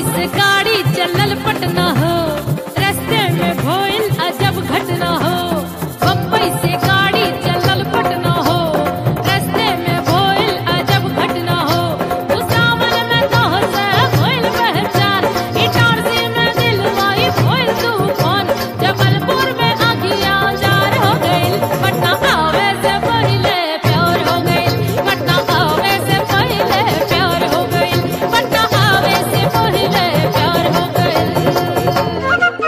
बम्बई से गाड़ी चलल पटना हो रास्ते में भइल अजब घटना हो बम्बई से गाड़ी चलल पटना हो रास्ते में भइल अजब घटना हो भुसावल में तोहर से भइल पहचान इटारसी में दिलवाई भइल तूफान जबलपुर में आगिया जार हो गइल पटना आवे से पहिले प्यार हो गइल पटना आवे से पहिले प्यार हो गइल पटना आवे से पहिले प्यार हो गइल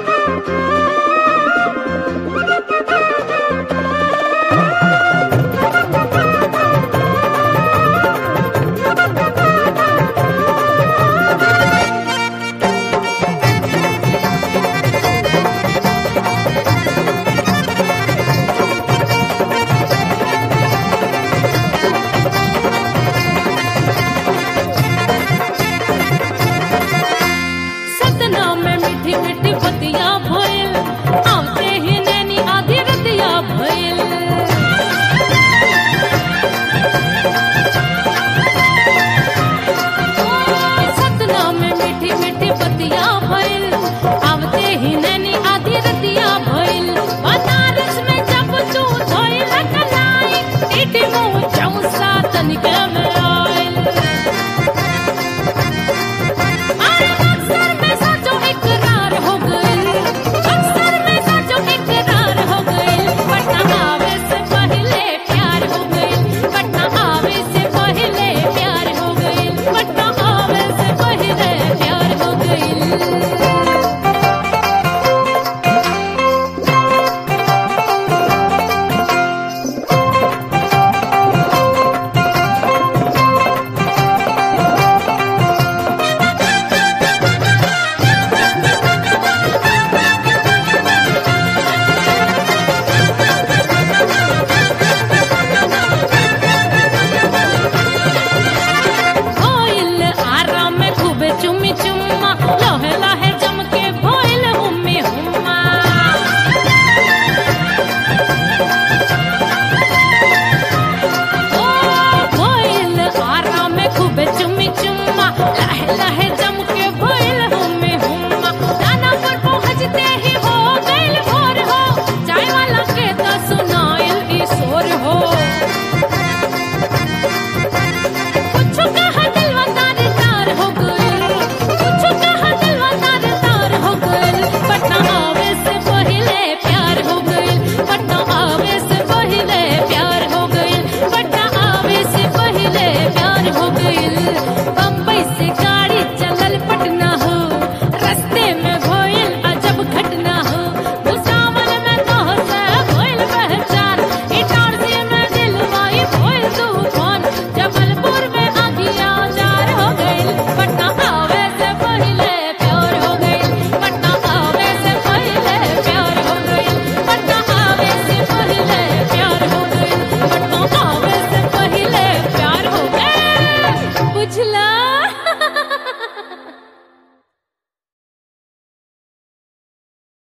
सतना में मीठी मीठी बतिया भइल आवते ही नैनी आधी रतिया भइल सतना में मीठी मीठी बतिया भइल आवते ही नैनी